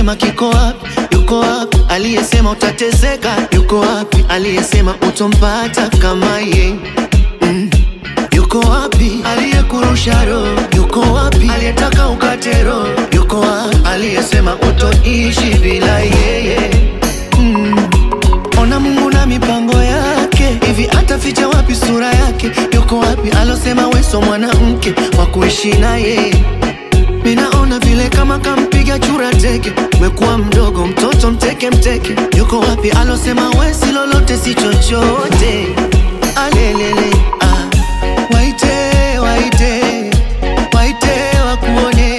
aliyesema kiko wapi? Yuko wapi? Aliyesema utateseka yuko wapi? Aliyesema utompata kama ye mm. Yuko wapi? Aliyekurusha roho yuko wapi? Aliyetaka ukate roho yuko wapi? Aliyesema utoishi bila yeye mm. Ona Mungu na mipango yake, hivi ataficha wapi sura yake? Yuko wapi alosema weso mwanamke wa kuishi naye? Minaona vile kama kampiga chura teke, umekuwa mdogo mtoto mteke mteke. Yuko wapi alosema wesi lolote si chochote? Alelele ah. Waite waite waite wakuone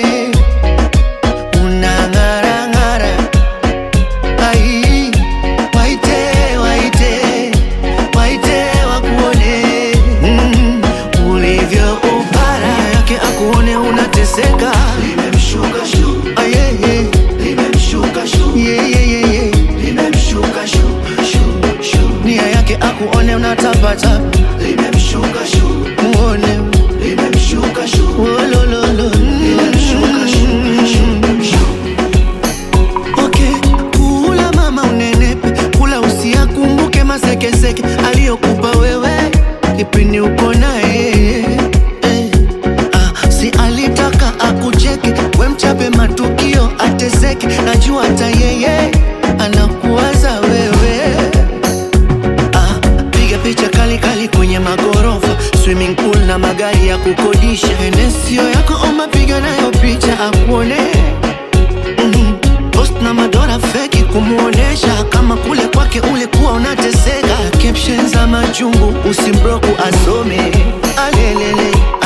unang'ara ng'ara ai waite waite waite wakuone mm, ulivyo upara yake akuone unateseka limemshuka shu ayeye limemshuka shu yeah, yeah, yeah, yeah. limemshuka shu shu shu nia yake akuone unatapatapa limemshuka shu muone limemshuka shu wolololo limemshuka shu shu shu Okay, kula mama unenepe, kula usiakumbuke masekeseke aliyokupa wewe kipindi uko naye eh. Ah, si alitaka akucheke, we mchape matukio ateseke, najua hata yeye anakuwaza wewe Ah, piga picha kali kali kwenye magorofa, swimming pool na magari ya kukodisha. Enesio yako oma, piga nayo picha akuone mm Post na madora feki kumuonesha kama kule kwake ulikuwa unateseka. Caption za majungu usimbroku asome alelele